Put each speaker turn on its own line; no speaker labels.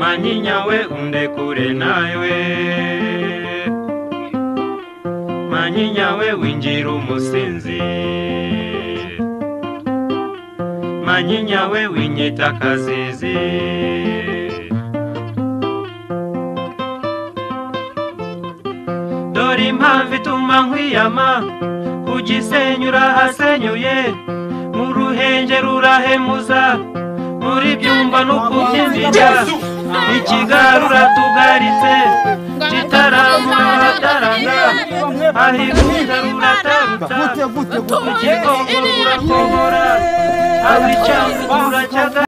manyinya we undekure nawe manyinya we winjira umusinzi manyinya we winyita akazizi dore impamvu ituma nkwiyama ku gisenyi urahasenyuye mu ruhenge rurahemuza muri byumba no kubyinira ikigarura tugaritse kitaramura harataranga ahiguza rurataruta ikikongoro urakongora aho icyanga turacyaga